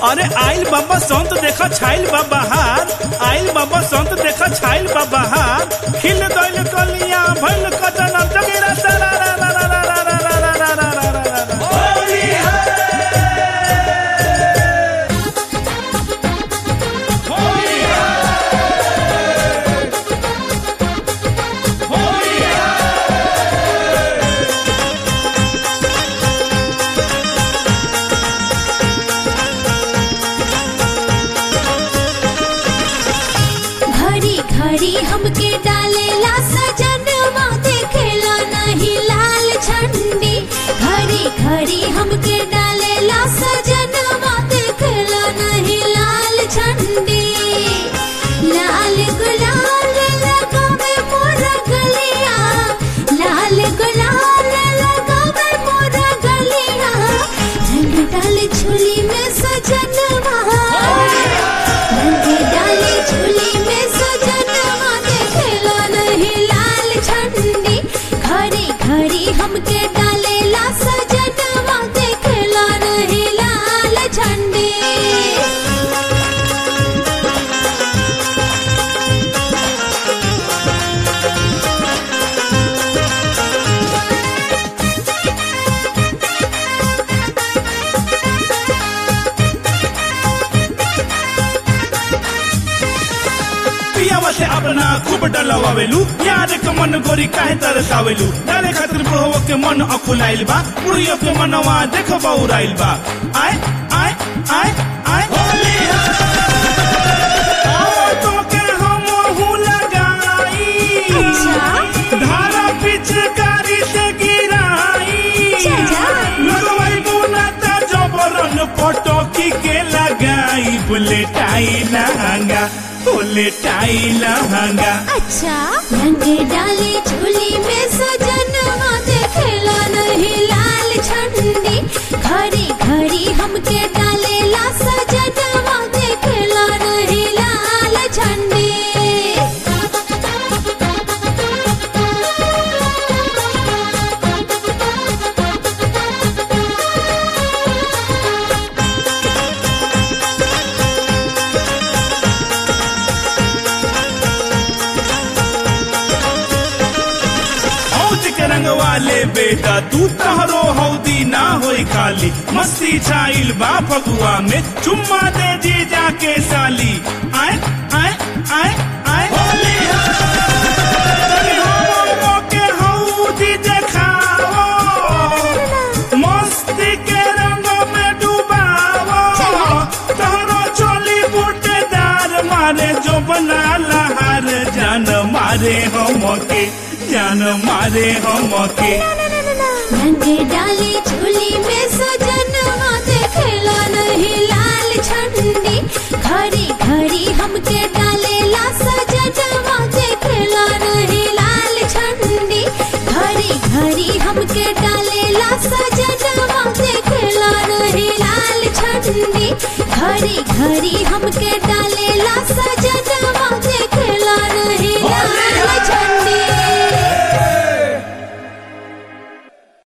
अरे आइल बाबा संत देखा छाइल बा बहार आइल बाबा संत देखा छाइल बा बहार खिल दैल कलिया भइल कटन जगेरा सारा रा रा रा रा रा रा रा रा रा रा रा रा रा घड़ी घड़ी हमके डालेला सजनवा देखेला नहीं लाल झंडी घड़ी घड़ी हमके डालेला सजनवा देखेला नहीं लाल झंडी लाल गुलाल लगावे मोरा गलिया लाल गुलाल लगावे मोरा गलिया रंग डाल झोली में सजनवा रंग डाले झोली में सजनवा देखेला नहीं लाल झंडी घड़ी घड़ी हमके डालेला सजनवा देखेला नहीं लाल झंडी पियावा से अपना खूब डलवावेलू प्यार के मन गोरी काहे तरसावेलू डाले खातिर बुढ़वा के मन अकुलाइल बा बुढ़ियो के मनवा देख बौराइल बा आय आय आय आय होली तोके हमहू लगाई अच्छा। धारा पिचकारी से गिराई चाचा। लगवाई बुनाता जबरन पटकी के लगाई बुलेटाई लहंगा बुलेटाई लहंगा अच्छा रंग डाले झोली में सजनवा देखेला नहीं लाल झंडी घड़ी घड़ी हमके डालेला सजनवा देखेला नहीं लाल झंडी हौज के रंग वाले बेटा तू तहरो हौदी ना होई खाली मस्ती छाइल बा फगुआ में चुम्मा दे जी जाके साली आय आय आय आय होली तनी हमरो के हौदी देखावो मस्ती के रंग में डुबावो तहरो चोली बूटेदार मारे जो बना लहार जान मारे हमके जान मारे हमके रंग डाले झोली में सजनवा देखेला नहीं लाल झंडी घड़ी घड़ी हमके डालेला सजनवा देखेला नहीं लाल झंडी घड़ी घड़ी हमके डालेला सजनवा देखेला नहीं लाल झंडी घड़ी घड़ी हमके डाले